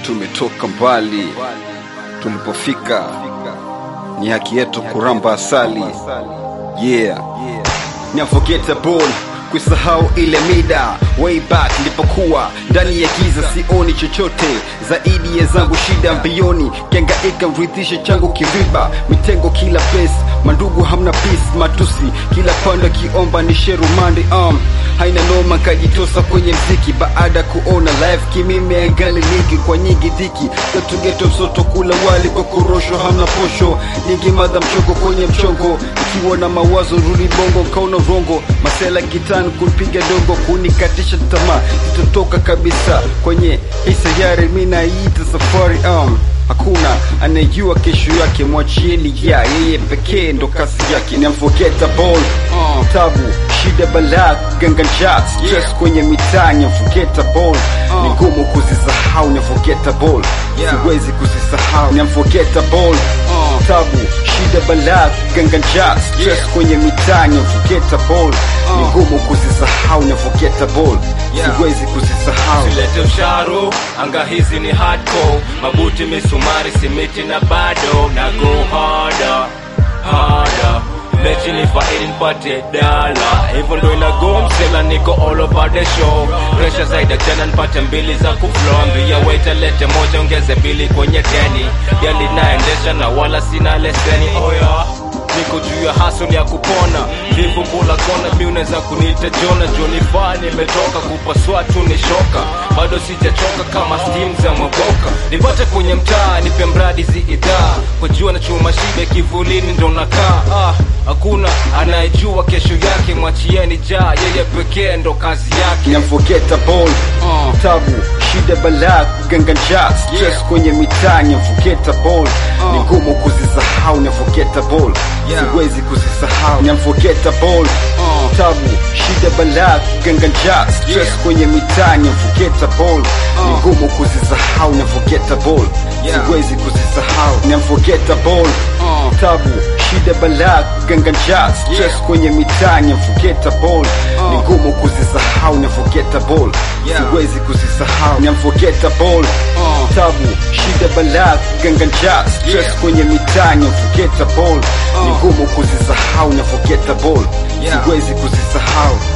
tumetoka mbali, tulipofika ni haki yetu kuramba asali. Yeah, ni unforgettable kuisahau ile mida way back nilipokuwa ndani ya giza, sioni chochote zaidi ya zangu shida mbioni, kiangaika mrithishe changu kiriba, mitengo kila place, mandugu hamna peace, matusi kila pande kiomba ni sherumandi um, haina noma, kajitosa kwenye mziki baada kuona live kimime angali ligi kwa nyingi dhiki geto msoto kula wali kwa korosho hamna posho nyingi madha mchongo kwenye mchongo ikiwa na mawazo rudi bongo kauna rongo masela kitani kunipiga dongo kunikatisha tamaa itotoka kabisa kwenye hii sayari mi naiita safari um. Hakuna anayejua kesho yake, mwachieni ya yeye pekee ndo kasi yake. Ni unforgettable uh, tabu shida balaa ganga njaa stress kwenye mitaa ni unforgettable ni ngumu kuzisahau ni unforgettable siwezi kuzisahau ni unforgettable tabu shida balaa ganga njaa stress kwenye mitaa ni unforgettable ni ngumu kuzisahau ni unforgettable siwezi kuzisahau Silete usharo, anga hizi ni hardcore, mabuti misumari, simiti na bado na go harder, harder. Mechi ni faili nipate dala, hivyo ndo inago msela, niko all over the show. Pressure zaidi tena nipate mbili za kuflow, ambia waiter lete moja ongeze mbili kwenye deni. Gari naendesha na wala sina leseni, oh yeah niko juu ya hustle ya kupona vivu mbula kona mi unaweza kuniita jona joni faa nimetoka kupasua tu ni shoka bado sijachoka kama steam za maboka nipate kwenye mtaa nipe mradi ziidhaa kwa jua na chuma shibe kivulini ndo nakaa ah, hakuna anayejua kesho yake mwachieni jaa yeye pekee ndo kazi yake ni unforgettable uh, tabu shida balaa ganga njaa stress kwenye mitaa ni unforgettable ni ngumu kuzisahau ni unforgettable siwezi kuzisahau ni unforgettable uh, tabu shida balaa ganga njaa stress kwenye mitaa ni unforgettable ni ngumu kuzisahau ni unforgettable siwezi kuzisahau ni unforgettable uh, tabu shida balaa ganga njaa stress kwenye mitaa ni unforgettable ni ngumu kuzisahau ni unforgettable siwezi kuzisahau ni unforgettable tabu shida balaa ganga njaa stress kwenye mitaa ni unforgettable ni ngumu kuzisahau ni unforgettable siwezi kuzisahau